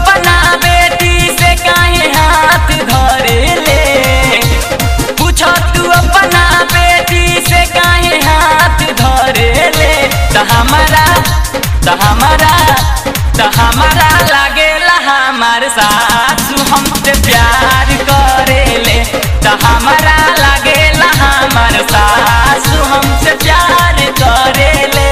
अपना बेटी से काहे हाथ धरे ले पूछ तू अपना बेटी से काहे हाथ धरे ले त हमारा त हमारा त हमारा लागेला हमार सासू हमसे प्यार करेले त हमारा लागेला हमार सासू हमसे प्यार करेले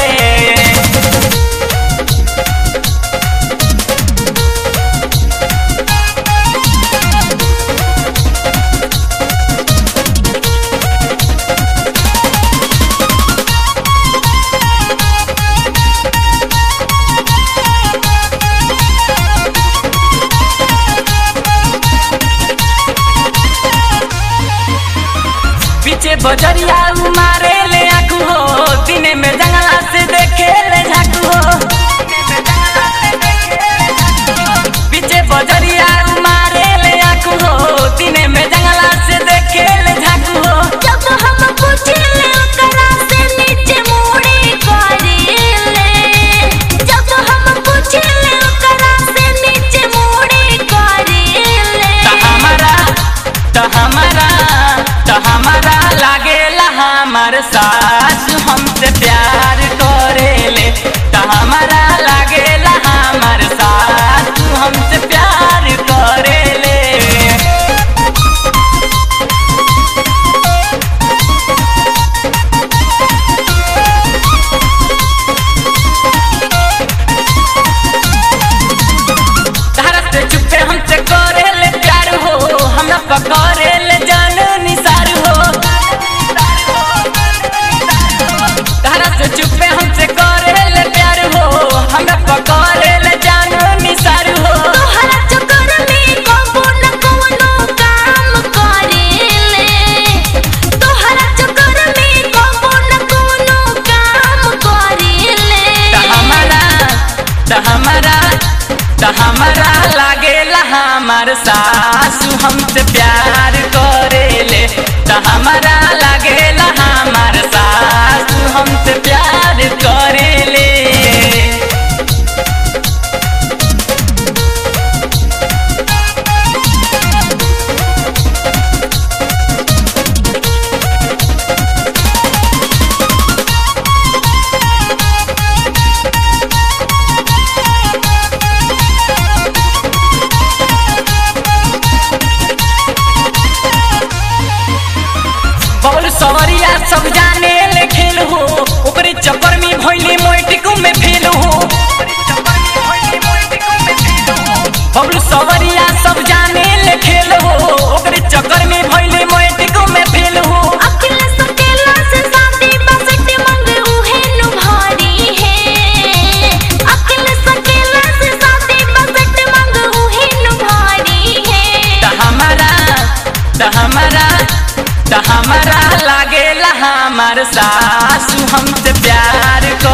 पीछे बजरिया मारे ले आँखू हो दिन में जंगला से देखे ले झाकू हो पीछे बजरिया मारे ले आँखू हो दिन में जंगला से देखे ले झाकू हो जब हम पूछले ओकरा से नीचे मुड़ी करेले जब हम पूछले ओकरा से नीचे मुड़ी करेले त हमारा त हमारा त हमारा लागेला हमार सास हमसे प्यार करेले त हमारा लागेला हमार सास हमसे प्यार करेले तारा से चुपे हमसे करे ले प्यार हो हमरा पकड़े ले जान निसार हो तारा से चुपे हमसे करे ले प्यार हो हमरा पकड़े ले जान निसार हो तोहरा चक्कर में कबो न कवनो काम करेले तोहरा चक्कर में कबो न कवनो काम करेले त हमारा त हमारा त हमारा लागेला हमार सासू हमसे प्यार करेले त हमारा लागेला हमार सासू हमसे प्यार करेले बबल सवरिया सब जाने ले खेल हो ओकरे चक्कर में भइले मोटिको में फेल हो बबल सवरिया सब जाने ले खेल हो ओकरे चक्कर में भइले मोटिको में फेल हो अकेला सकेला से शादी बसट मंग उहे नु भारी है अकेला सकेला से शादी बसट मंग उहे नु भारी है त हमारा त हमारा त हमारा लागेला हमार सासू हमसे प्यार